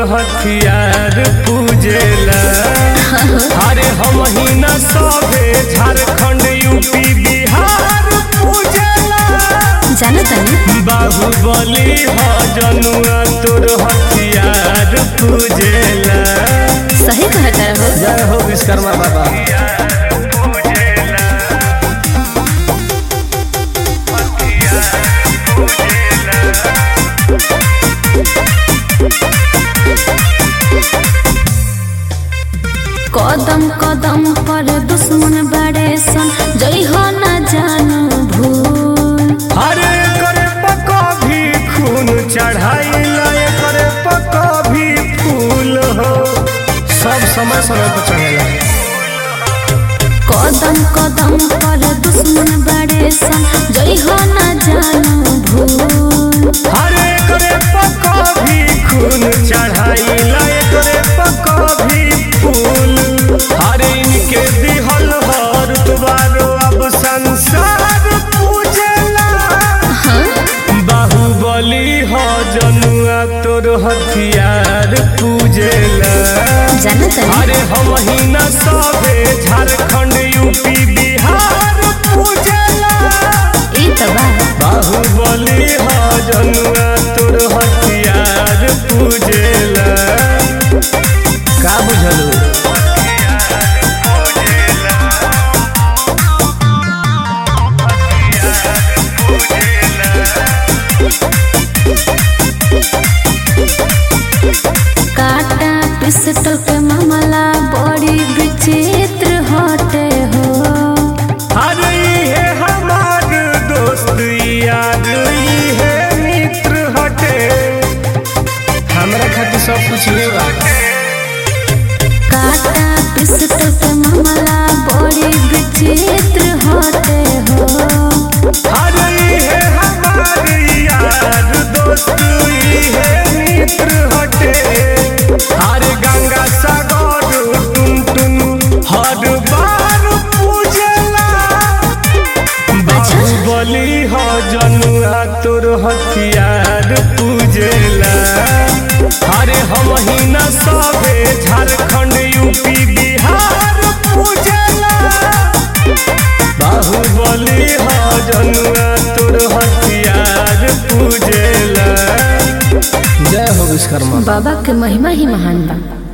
हथियार पूजेला अरे हम ही न सभे झारखंड यूपी बिहार पूजेला जानो तनी बाहुबली ह जनुआ तोर हथियार पूजेला सही कहता हो जय हो विश्वकर्मा बाबा कदम कदम पर दुश्मन बड़े सन जई हो न जानू भूल अरे करे पका भी खून चढ़ाइला करे पका भी फूल हो सब समय समय पर चढ़ेला कदम कदम पर दुश्मन बड़े सन जई हो न जानू भूल अरे करे पका भी खून चढ़ाइला करे पका भी फूल अरे इनके दिहल हर दुबारो अब संसार पूजेला बाहुबली हो जनुआ तोर हथियार पूजेला जानो तनी अरे हम ही न सबे झारखंड यूपी बिहार पूजेला ई तो बा बाहुबली हो जनुआ तोर हथियार पूजेला का बुझलू काटा पिस्टल के मामला बड़ी विचित्र हटे हो अरे ये हमार दोस्त यार ये मित्र हटे हमरा खातिर सब कुछ ये बा काटा पिस्टल के मामला बड़ी विचित्र हटे हो अरे ये हमार यार दोस्त ये मित्र हटे अरे गंगा सागर टुन टुन हर बार पूजला बाहुबली हो जनुआ तोर हथियार पूजेला अरे हम ही न सबे झारखंड यूपी बिहार पूजेला बाहुबली हो जनुआ तोर हथियार पूजेला जय हो विश्वकर्मा बाबा के महिमा ही महान बा